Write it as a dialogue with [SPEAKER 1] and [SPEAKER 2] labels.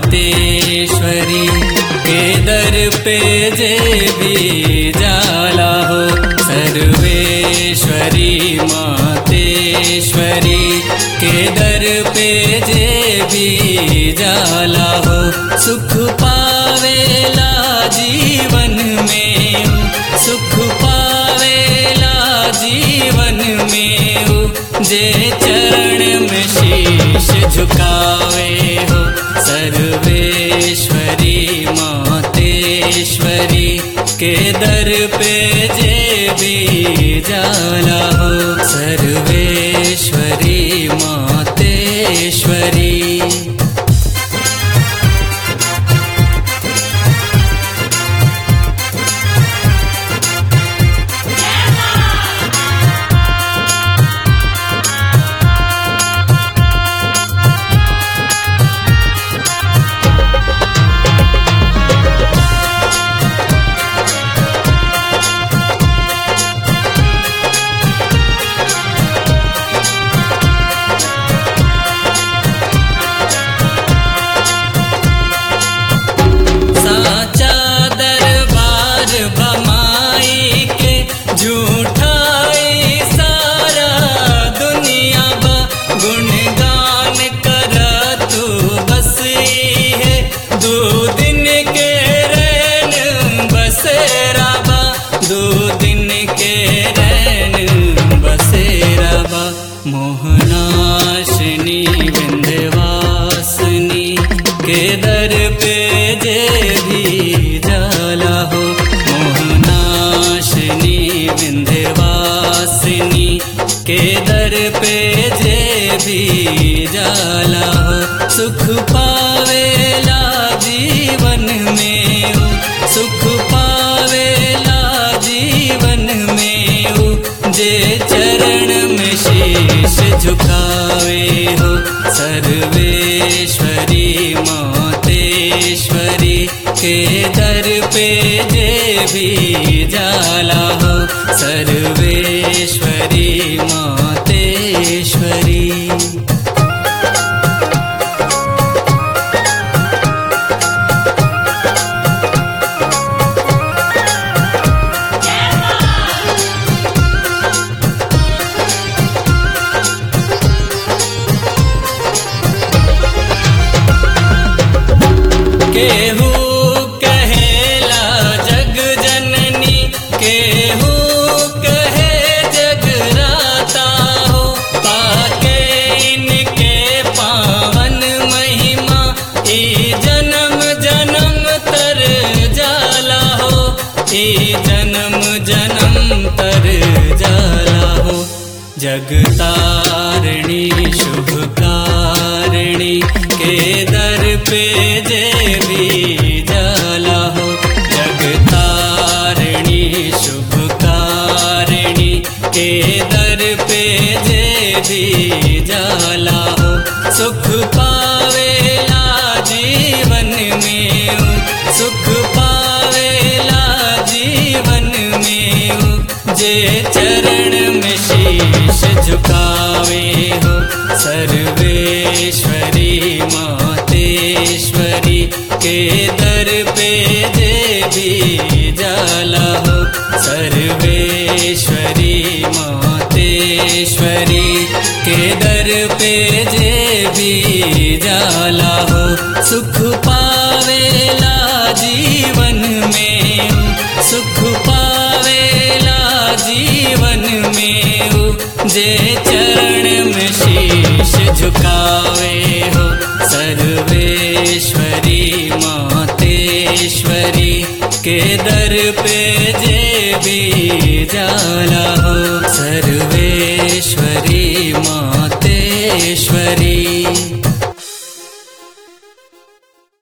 [SPEAKER 1] मातेश्वरी के दर पे जे भी जाला हो सर्वेश्वरी मातेश्वरी के दर पे जे भी जाला हो सुख पावेला जीवन में सुख पावेला जीवन में जे चरण में शीश झुकावे हो सर्वेश्वरी मातेश्वरी के दर पे जे भी जाला हो सर्वेश्वरी मातेश्वरी साचा दरबार बमाई के झूठाई सारा दुनिया बा गुणगान कर तू बस है दो दिन के रैन बसेरा बा दो दिन के रैन बसेरा बा मोहनाशिनी विंध्यवासिनी के दर पे जे भी जाला हो मोहनाशिनी विंध्यवासिनी के दर पे जे भी जाला हो सुख पावेला जीवन में हो सुख पावेला जीवन में हो जे चरण में शीश झुकावे हो सर्वेश्वरी मातेश्वरी के दर पे जे भी जाला हो सर्वेश्वरी मातेश्वरी केहू कहेला जग जननी केहू कहे जगराता हो पाके इनके पावन महिमा ई जन्म जन्म तर जाला हो ई जन्म जन्म तर जाला हो जगतारिणी शुभकारिणी के दर पे जे भी जाला हो जगतारिणी शुभकारिणी के दर पे जे भी जाला हो सुख पावेला जीवन में सुख पावेला जीवन में जे चरण में शीश झुकावे हो सर्वेश्वरी मातेश्वरी के दर पे जे भी जाला हो सर्वेश्वरी मातेश्वरी के दर पे जे भी जाला हो सुख पावेला जीवन में सुख पावेला जीवन में जे चरण में शीश झुकावे हो सर्वेश्वरी मातेश्वरी के दर पे जे भी जाला हो सर्वेश्वरी